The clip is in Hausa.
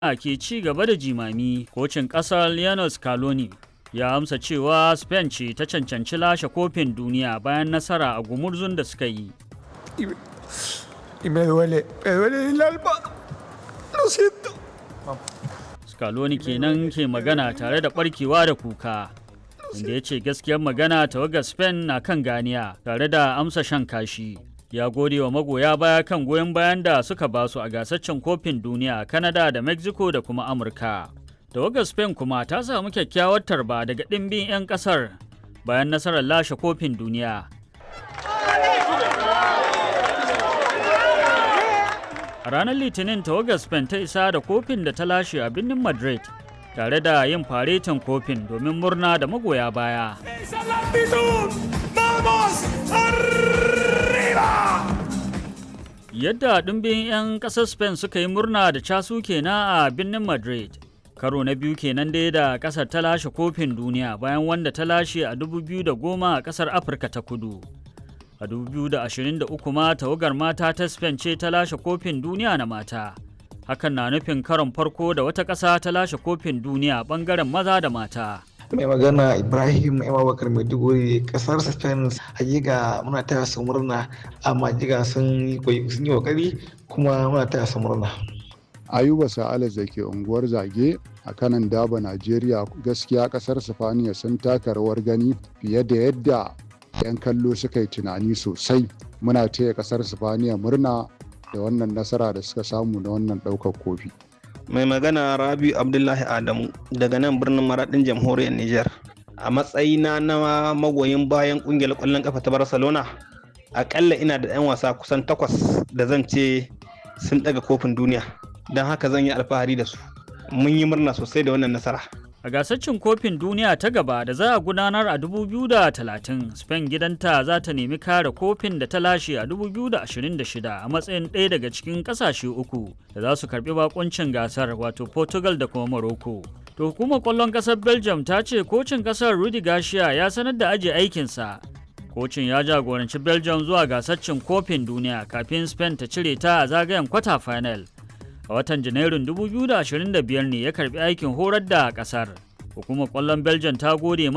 ke ci gaba da jimami kocin ƙasar Lionel Scaloni ya amsa cewa Spain ce ta cancanci lashe kofin duniya bayan nasara a gumurzun da suka yi. Y me duele, me duele el alma. Lo siento. Scaloni kenan ke magana tare da barkewa da kuka. Inda ya ce gaskiyar magana tawagar Spain na kan ganiya tare da amsa shan kashi. Ya gode wa magoya baya kan goyon bayan da suka basu a gasaccen kofin duniya a Canada da Mexico da kuma Amurka. Tawagar Spain kuma ta samu kyakkyawar tarba daga ɗimbin 'yan ƙasar bayan nasarar lashe kofin duniya. A ranar Litinin tawagar Spain ta isa da kofin da ta lashe a birnin Madrid tare da yin faretin kofin domin murna da magoya baya. ¡Esa es la actitud! ¡Vamos arriba! Yadda ɗimbin 'yan ƙasar Spain suka yi murna da casu kenan a birnin Madrid. Karo na biyu kenan dai da ƙasar ta lashe kofin duniya bayan wanda ta lashe a 2010 a ƙasar Afirka ta kudu. A 2023 ma tawagar mata ta Spain ce ta lashe kofin duniya na mata. Hakan na nufin karon farko da wata ƙasa ta lashe kofin duniya ɓangaren maza da mata. mai magana ibrahim abubakar maiduguri kasar spain hakika muna taya su murna amma jiga sun yi kokari kuma muna taya su murna ayuba sa'alas da ke unguwar zage a kanan daba najeriya gaskiya kasar sifaniya sun taka rawar gani fiye da yadda 'yan kallo suka yi tunani sosai muna taya kasar sifaniya murna da wannan nasara da suka samu na wannan ɗaukar kofi mai magana rabi abdullahi adamu daga nan birnin maradin jamhuriyar niger a matsayina na magoyin bayan kungiyar kwallon kafa ta barcelona akalla ina da 'yan wasa kusan takwas da zan ce sun daga kofin duniya don haka zan yi alfahari da su mun yi murna sosai da wannan nasara A gasar cin kofin duniya ta gaba da za a gudanar a 2030, Spain gidanta za ta nemi kare kofin da ta lashe a 2026 a matsayin ɗaya daga cikin ƙasashe uku da za su karɓi bakuncin gasar wato Portugal da kuma Morocco. To hukumar ƙwallon ƙasar Belgium ta ce kocin ƙasar Rudi Garcia ya sanar da ajiye aikinsa. Kocin ya jagoranci Belgium zuwa gasar cin kofin duniya kafin Spain ta cire ta a zagayen kwata final. a watan janairun 2025 ne ya karbi aikin horar da kasar hukumar kwallon belgium ta gode